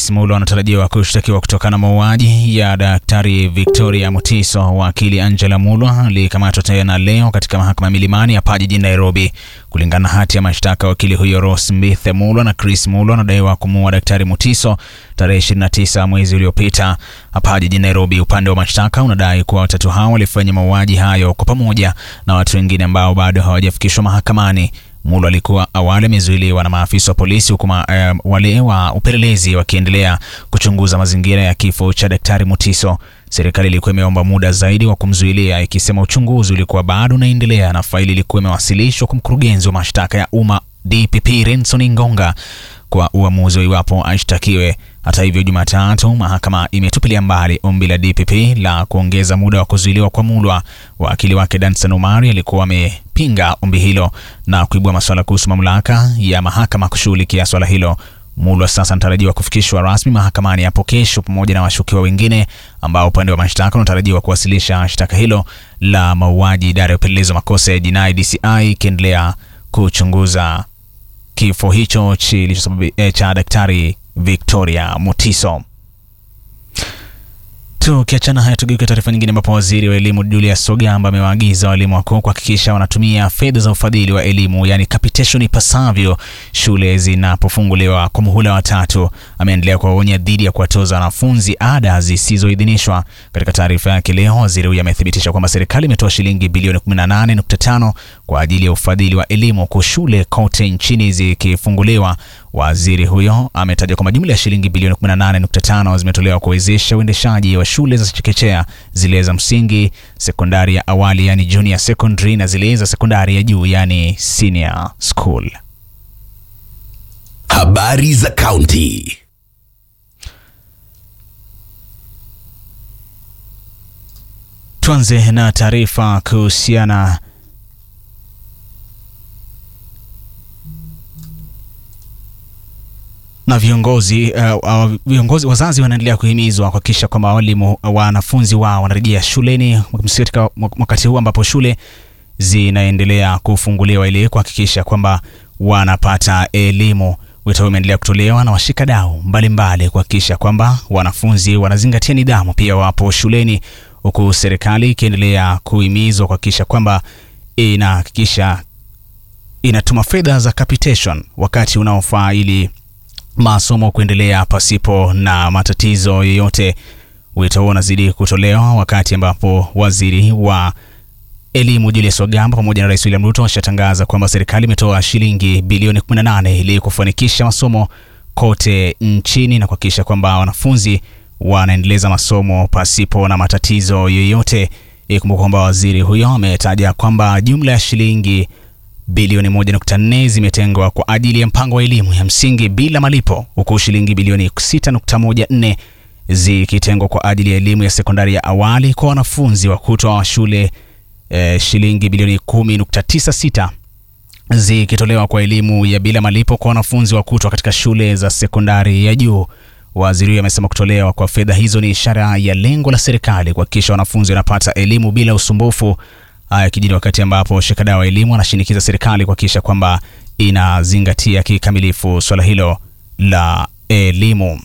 Chris Mulo anatarajiwa kushtakiwa kutokana na mauaji ya Daktari Victoria Mutiso. Wakili Angela Mulo alikamatwa tena leo katika mahakama ya Milimani hapa jijini Nairobi. Kulingana na hati ya mashtaka, wakili huyo Ross Mbithe Mulo na Chris Mulo anadaiwa kumuua Daktari Mutiso tarehe 29 mwezi uliopita hapa jijini Nairobi. Upande wa mashtaka unadai kuwa watatu hao walifanya mauaji hayo kwa pamoja na watu wengine ambao bado hawajafikishwa mahakamani. Mulo alikuwa awali amezuiliwa na maafisa wa polisi huku uh, wale wa upelelezi wakiendelea kuchunguza mazingira ya kifo cha Daktari Mutiso. Serikali ilikuwa imeomba muda zaidi wa kumzuilia ikisema uchunguzi ulikuwa bado unaendelea na faili ilikuwa imewasilishwa kwa mkurugenzi wa mashtaka ya umma DPP Renson Ngonga kwa uamuzi wa iwapo ashtakiwe. Hata hivyo, Jumatatu mahakama imetupilia mbali ombi la DPP la kuongeza muda wa kuzuiliwa kwa Mulwa. Wakili wake Dansan Omari alikuwa amepinga ombi hilo na kuibua masuala kuhusu mamlaka ya mahakama kushughulikia swala hilo. Mulwa sasa anatarajiwa kufikishwa rasmi mahakamani hapo kesho pamoja na washukiwa wengine ambao upande wa mashtaka unatarajiwa kuwasilisha shtaka hilo la mauaji. Idara ya upelelezi wa makosa ya jinai DCI ikiendelea kuchunguza kifo hicho cha Daktari Victoria Mutiso. Tukiachana haya, tugeuke taarifa nyingine, ambapo waziri wa elimu Julius Sogamba amewaagiza walimu wakuu kuhakikisha wanatumia fedha za ufadhili wa elimu yani capitation ipasavyo shule zinapofunguliwa kwa muhula wa tatu. Ameendelea kuwaonya dhidi ya kuwatoza wanafunzi ada zisizoidhinishwa. Katika taarifa yake leo, waziri huyo amethibitisha kwamba serikali imetoa shilingi bilioni 18.5 kwa ajili ya ufadhili wa elimu huku shule kote nchini zikifunguliwa. Waziri huyo ametaja kwamba jumla ya shilingi bilioni 18.5 zimetolewa kuwezesha uendeshaji wa shule za chekechea, zile za msingi, sekondari ya awali yani junior secondary na zile za sekondari ya juu yani senior school. Habari za kaunti. Tuanze na taarifa kuhusiana na viongozi uh, uh, viongozi wazazi wanaendelea kuhimizwa kuhakikisha kwamba walimu wanafunzi wao wanarejea shuleni katika wakati huu ambapo shule zinaendelea kufunguliwa ili kuhakikisha kwamba wanapata elimu. Wito huu umeendelea kutolewa na washikadau mbalimbali kuhakikisha kwamba wanafunzi wanazingatia nidhamu pia wapo shuleni, huku serikali ikiendelea kuhimizwa kuhakikisha kwamba inahakikisha inatuma fedha za capitation wakati unaofaa ili masomo kuendelea pasipo na matatizo yoyote. Wito huo unazidi kutolewa wakati ambapo waziri wa elimu Julius Ogamba pamoja na Rais William Ruto washatangaza kwamba serikali imetoa shilingi bilioni 18 ili kufanikisha masomo kote nchini na kuhakikisha kwamba wanafunzi wanaendeleza masomo pasipo na matatizo yoyote. Ikumbuka kwamba waziri huyo ametaja kwamba jumla ya shilingi bilioni 1.4 zimetengwa kwa ajili ya mpango wa elimu ya msingi bila malipo huku shilingi bilioni 6.14 zikitengwa kwa ajili ya elimu ya sekondari ya awali kwa wanafunzi wa kutwa wa shule eh, shilingi bilioni 10.96 zikitolewa kwa elimu ya bila malipo kwa wanafunzi wa kutwa katika shule za sekondari ya juu. Waziri huyo amesema kutolewa kwa fedha hizo ni ishara ya lengo la serikali kuhakikisha wanafunzi wanapata elimu bila usumbufu. Haya kijiri wakati ambapo washikadau wa elimu wanashinikiza serikali kuhakikisha kwamba inazingatia kikamilifu swala hilo la elimu.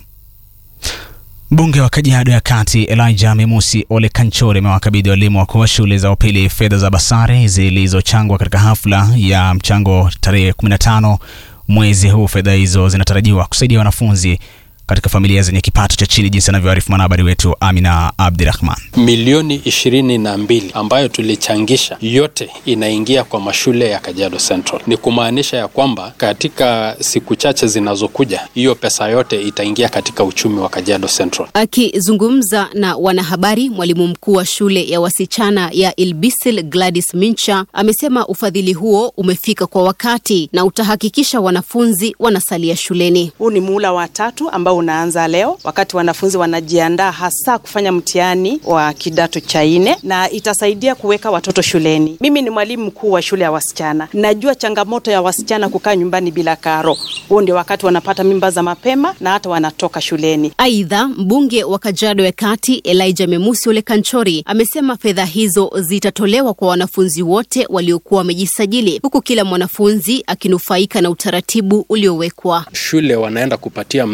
Mbunge wa Kajiado ya Kati Elijah Memusi Ole Kanchore amewakabidhi walimu wakuu wa shule za upili fedha za basari zilizochangwa katika hafla ya mchango tarehe 15 mwezi huu. Fedha hizo zinatarajiwa kusaidia wanafunzi katika familia zenye kipato cha chini, jinsi anavyoarifu mwanahabari wetu Amina Abdirahman. Milioni ishirini na mbili ambayo tulichangisha yote inaingia kwa mashule ya Kajiado Central. Ni kumaanisha ya kwamba katika siku chache zinazokuja hiyo pesa yote itaingia katika uchumi wa Kajiado Central. Akizungumza na wanahabari, mwalimu mkuu wa shule ya wasichana ya Ilbisil Gladys Mincha amesema ufadhili huo umefika kwa wakati na utahakikisha wanafunzi wanasalia shuleni. Huu ni muhula wa tatu ambao unaanza leo wakati wanafunzi wanajiandaa hasa kufanya mtihani wa kidato cha nne, na itasaidia kuweka watoto shuleni. Mimi ni mwalimu mkuu wa shule ya wasichana, najua changamoto ya wasichana kukaa nyumbani bila karo. Huo ndio wakati wanapata mimba za mapema na hata wanatoka shuleni. Aidha, mbunge wa Kajiado ya Kati Elijah Memusi Ole Kanchori amesema fedha hizo zitatolewa kwa wanafunzi wote waliokuwa wamejisajili, huku kila mwanafunzi akinufaika na utaratibu uliowekwa. Shule wanaenda kupatia mzazi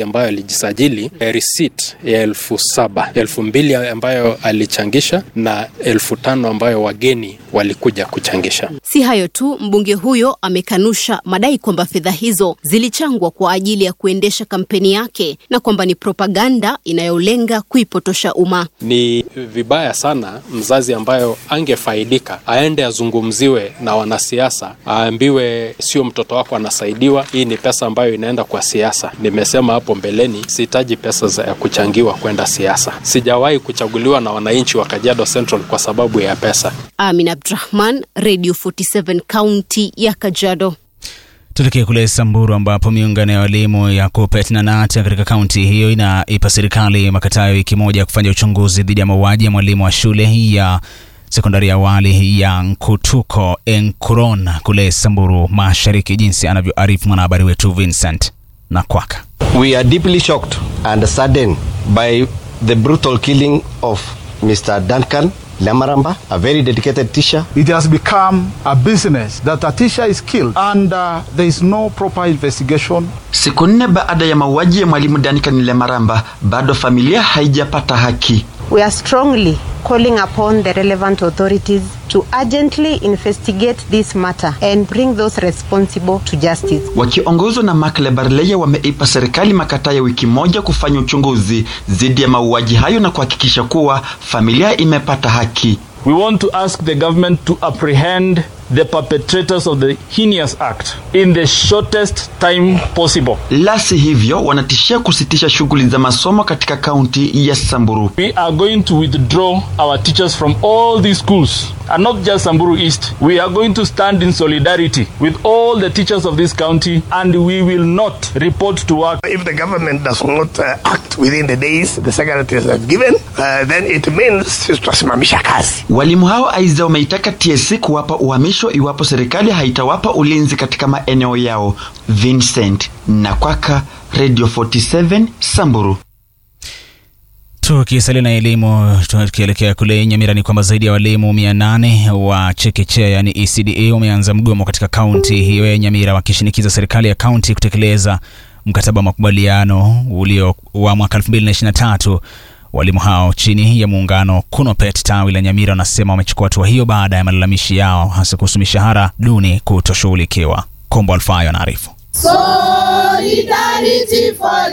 ambayo alijisajili eh, receipt ya elfu saba elfu mbili ambayo alichangisha na elfu tano ambayo wageni walikuja kuchangisha. Si hayo tu, mbunge huyo amekanusha madai kwamba fedha hizo zilichangwa kwa ajili ya kuendesha kampeni yake na kwamba ni propaganda inayolenga kuipotosha umma. Ni vibaya sana mzazi ambayo angefaidika aende azungumziwe na wanasiasa, aambiwe sio mtoto wako anasaidiwa, hii ni pesa ambayo inaenda kwa siasa. Nimesema hapo mbeleni, sihitaji pesa za kuchangiwa kwenda siasa. Sijawahi kuchaguliwa na wananchi wa Kajiado Central kwa sababu ya pesa. Amin Abdrahman, Radio 47 kaunti ya Kajiado. Tuelekee kule Samburu ambapo miungano ya walimu ya KUPPET na NATA katika kaunti hiyo inaipa serikali makataa ya wiki moja ya kufanya uchunguzi dhidi ya mauaji ya mwalimu wa shule ya sekondari ya awali ya Nkutuko Enkuron kule Samburu Mashariki, jinsi anavyoarifu mwanahabari wetu Vincent Nakwaka. We are deeply shocked and saddened by the brutal killing of Mr. Duncan Lamaramba, a very dedicated teacher. It has become a business that a teacher is killed and uh, there is no proper investigation. Siku nne baada ya mauaji ya mwalimu Duncan Lemaramba, bado familia haijapata haki. We are strongly calling upon the relevant authorities to urgently investigate this matter and bring those responsible to justice. Wakiongozwa na Mark Lebarleya wameipa serikali makataa ya wiki moja kufanya uchunguzi dhidi ya mauaji hayo na kuhakikisha kuwa familia imepata haki. We want to ask the government to apprehend the perpetrators of the heinous act in the shortest time possible. La si hivyo, wanatishia kusitisha shughuli za masomo katika kaunti ya Samburu. We are going to withdraw our teachers from all these schools and not just Samburu East. We are going to stand in solidarity with all the teachers of this county and we will not report to work. If the government does not uh, act within the days the secretaries have given, uh, then it means tutasimamisha kazi. Walimu hao aidha wameitaka TSC kuwapa uhamisho iwapo serikali haitawapa ulinzi katika maeneo yao. Vincent Nakwaka, Radio 47 Samburu. Tukisalia na elimu, tukielekea kule Nyamira ni kwamba zaidi ya walimu mia nane wa chekechea yani ECDA wameanza mgomo katika kaunti hiyo ya Nyamira wakishinikiza serikali ya kaunti kutekeleza mkataba wa makubaliano ulio wa mwaka 2023. Walimu hao chini ya muungano KUNOPET tawi la Nyamira wanasema wamechukua hatua hiyo baada ya malalamishi yao hasa kuhusu mishahara duni kutoshughulikiwa. Kombo Alfayo anaarifu. Solidarity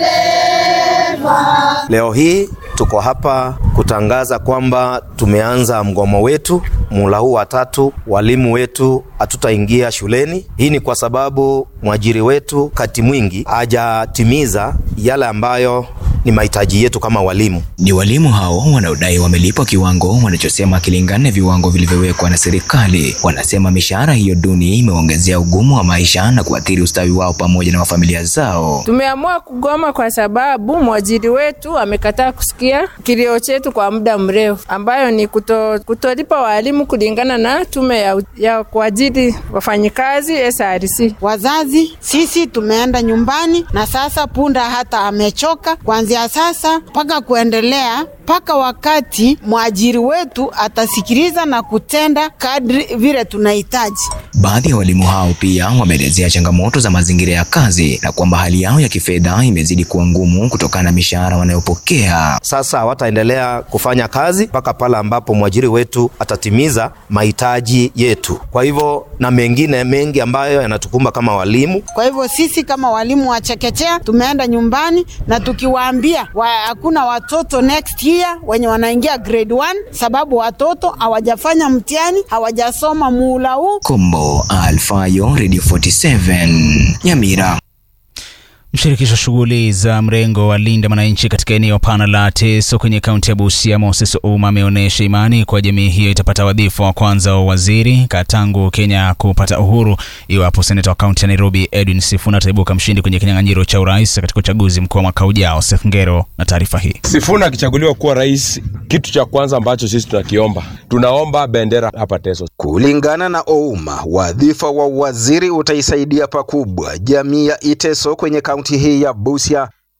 forever. Leo hii tuko hapa kutangaza kwamba tumeanza mgomo wetu muhula huu wa tatu. Walimu wetu hatutaingia shuleni. Hii ni kwa sababu mwajiri wetu kati mwingi hajatimiza yale ambayo ni mahitaji yetu kama walimu. Ni walimu hao wanaodai wamelipwa kiwango wanachosema kilingana na viwango vilivyowekwa na serikali. Wanasema mishahara hiyo duni imeongezea ugumu wa maisha na kuathiri ustawi wao pamoja na wa familia zao. Tumeamua kugoma kwa sababu mwajiri wetu amekataa kusikia kilio chetu kwa muda mrefu, ambayo ni kuto, kutolipa walimu kulingana na tume ya, ya kuajiri wafanyikazi SRC. Wazazi sisi tumeenda nyumbani na sasa punda hata amechoka kuanzia sasa mpaka kuendelea mpaka wakati mwajiri wetu atasikiliza na kutenda kadri vile tunahitaji. Baadhi ya walimu hao pia wameelezea changamoto za mazingira ya kazi na kwamba hali yao ya kifedha imezidi kuwa ngumu kutokana na mishahara wanayopokea. Sasa hawataendelea kufanya kazi mpaka pale ambapo mwajiri wetu atatimiza mahitaji yetu. Kwa hivyo na mengine mengi ambayo yanatukumba kama walimu. Kwa hivyo sisi kama walimu wa chekechea tumeenda nyumbani na tukiwaambia wa, hakuna watoto next year wenye wanaingia grade 1 sababu watoto hawajafanya mtihani, hawajasoma muhula huu. Kombo Alfayo, Radio 47 Nyamira. Mshirikisho wa shughuli za mrengo wa Linda Mwananchi katika eneo pana la Teso kwenye kaunti ya Busia, Moses Ouma ameonyesha imani kwa jamii hiyo itapata wadhifa wa kwanza wa waziri tangu Kenya kupata uhuru iwapo seneta wa kaunti ya Nairobi Edwin Sifuna ataibuka mshindi kwenye kinyang'anyiro cha urais katika uchaguzi mkuu wa mwaka ujao. Seth Ngero na taarifa hii. Sifuna akichaguliwa kuwa rais, kitu cha kwanza ambacho sisi tunakiomba, tunaomba bendera hapa Teso. Kulingana na Ouma, wadhifa wa waziri utaisaidia pakubwa jamii ya Iteso kwenye kaunti hii ya Busia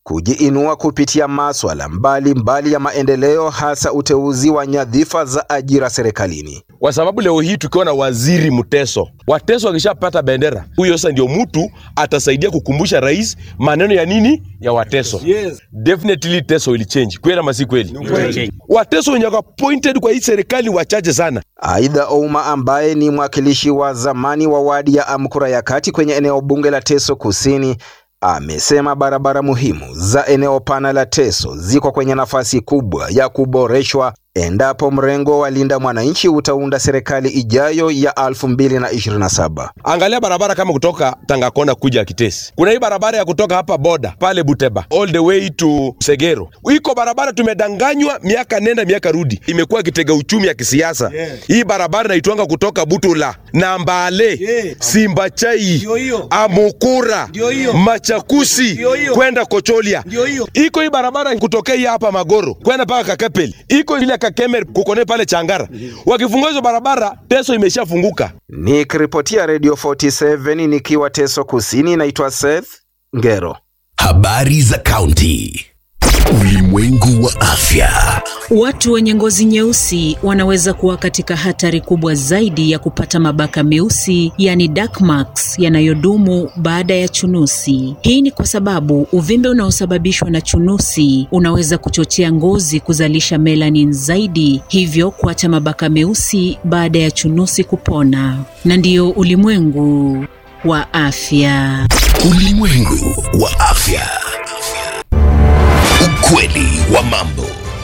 kujiinua kupitia maswala mbalimbali ya maendeleo, hasa uteuzi wa nyadhifa za ajira serikalini. kwa sababu leo hii tukiwa na waziri Mteso, Wateso akishapata bendera, huyo sasa ndio mtu atasaidia kukumbusha rais maneno ya nini ya Wateso. Yes. Definitely Teso will change, kweli ama si kweli? Wateso wenye wako appointed kwa hii serikali wachache sana. Aidha, Ouma ambaye ni mwakilishi wa zamani wa wadi ya Amkura ya kati kwenye eneo bunge la Teso Kusini amesema barabara muhimu za eneo pana la Teso ziko kwenye nafasi kubwa ya kuboreshwa endapo mrengo wa Linda Mwananchi utaunda serikali ijayo ya 2027. Angalia barabara kama kutoka Tangakona kuja Kitesi. Kuna hii barabara ya kutoka hapa boda pale Buteba all the way to Segero. Iko barabara tumedanganywa miaka nenda miaka rudi, imekuwa kitega uchumi ya kisiasa. Hii barabara naitwanga kutoka Butula na Mbale, Simbachai, Amukura, Machakusi kwenda Kocholia. Iko hii barabara kutokea hii hapa Magoro kwenda mpaka Kakepeli. Iko ile Kakemer kukone pale Changara. Wakifungua hizo barabara, Teso imeshafunguka. Nikiripotia Radio 47 nikiwa Teso Kusini, naitwa Seth Ngero. Habari za kaunti. Ulimwengu wa afya. Watu wenye ngozi nyeusi wanaweza kuwa katika hatari kubwa zaidi ya kupata mabaka meusi, yani dark marks, yanayodumu baada ya chunusi. Hii ni kwa sababu uvimbe unaosababishwa na chunusi unaweza kuchochea ngozi kuzalisha melanin zaidi, hivyo kuacha mabaka meusi baada ya chunusi kupona. Na ndiyo ulimwengu wa afya. Ulimwengu wa afya. Ukweli wa mambo.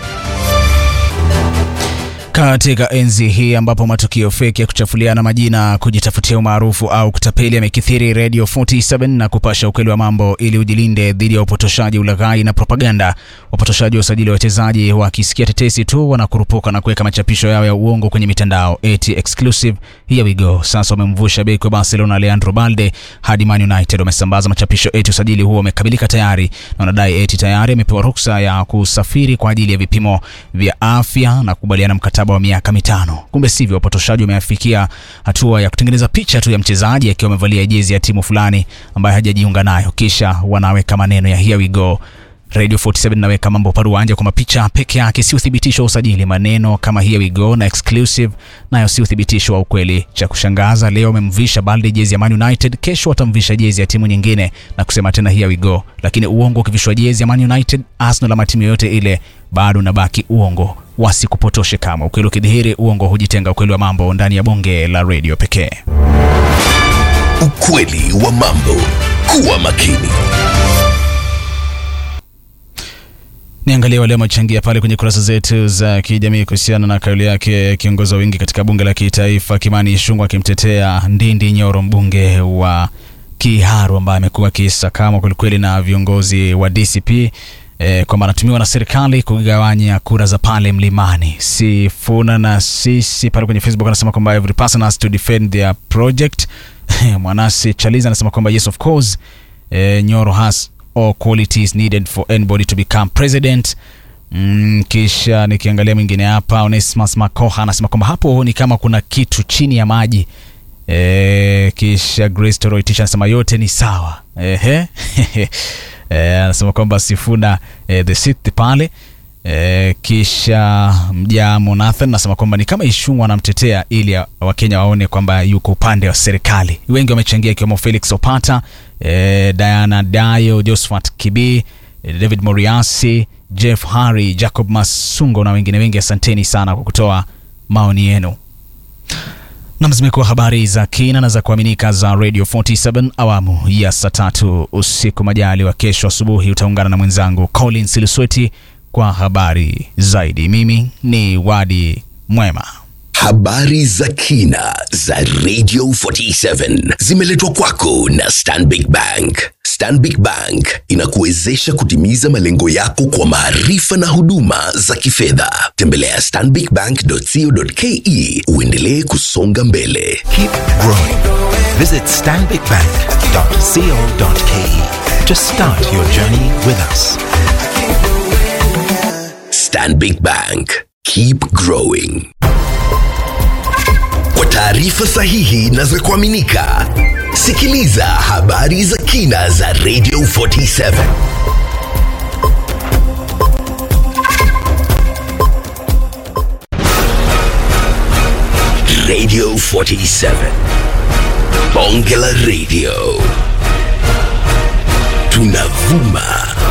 Katika enzi hii ambapo matukio feki ya kuchafuliana majina, kujitafutia umaarufu au kutapeli yamekithiri, Radio 47 na kupasha ukweli wa mambo ili ujilinde dhidi ya upotoshaji, ulaghai na propaganda. Wapotoshaji wa usajili wa wachezaji wakisikia tetesi tu wanakurupuka na kuweka machapisho yao ya uongo kwenye mitandao eti exclusive. Here we go. Sasa wamemvusha beki wa Barcelona Leandro Balde hadi Man United. Wamesambaza machapisho eti usajili huo umekamilika tayari na wanadai eti tayari amepewa ruksa ya kusafiri kwa ajili ya vipimo vya afya na kukubaliana mkataba wa miaka mitano. Kumbe sivyo, wapotoshaji wameafikia hatua ya kutengeneza picha tu ya mchezaji akiwa amevalia jezi ya timu fulani ambayo hajajiunga nayo, kisha wanaweka maneno ya here we go. Radio 47 naweka mambo paruanja kwa mapicha peke yake, si uthibitisho wa usajili. Maneno kama here we go na exclusive nayo si uthibitisho wa ukweli. Cha kushangaza, leo wamemvisha Balde jezi ya Man United, kesho watamvisha jezi ya timu nyingine na kusema tena here we go. Lakini uongo ukivishwa jezi ya Man United, Arsenal ama timu yoyote ile, bado unabaki uongo. Wasikupotoshe kama ukweli ukidhihiri, uongo hujitenga. Ukweli wa mambo ndani ya bonge la radio pekee. Ukweli wa mambo. Kuwa makini. Niangalie wale wamechangia pale kwenye kurasa zetu za kijamii kuhusiana na kauli yake kiongozi wa wingi katika bunge la kitaifa Kimani Ichung'wah akimtetea Ndindi Nyoro, mbunge wa Kiharu ambaye amekuwa akisakamwa kwelikweli na viongozi wa DCP e, kwamba anatumiwa na serikali kugawanya kura za pale mlimani. Sifuna na sisi pale kwenye Facebook anasema kwamba every person has to defend their project. Mwanasi Chaliza anasema kwamba yes of course e, Nyoro has all qualities needed for anybody to become president. Mm, kisha nikiangalia mwingine hapa Onesmus Makoha anasema kwamba hapo ni kama kuna kitu chini ya maji. E, kisha Grace Toroitisha anasema yote ni sawa. Ehe. E, anasema kwamba Sifuna e, the sixth pale e, kisha Mjamo Nathan anasema kwamba ni kama Ichung'wah anamtetea ili Wakenya waone kwamba yuko upande wa serikali. Wengi wamechangia ikiwemo Felix Opata e, Diana Dayo, Josephat Kibi, e, David Moriasi, Jeff Harry, Jacob Masungo na wengine wengi. Asanteni sana kwa kutoa maoni yenu. Nam, zimekuwa habari za kina na za kuaminika za Radio 47 awamu ya saa tatu usiku. Majali wa kesho asubuhi utaungana na mwenzangu Colin Silusweti kwa habari zaidi. Mimi ni Wadi Mwema. Habari za kina za Radio 47 zimeletwa kwako na Stanbic Bank. Stanbic Bank inakuwezesha kutimiza malengo yako kwa maarifa na huduma za kifedha. Tembelea stanbicbank.co.ke uendelee kusonga mbele. Keep growing. Visit stanbicbank.co.ke to start your journey with us. Stanbic Bank. Keep growing. Kwa taarifa sahihi na za kuaminika, sikiliza habari za kina za Radio 47. 47 bonge la radio tunavuma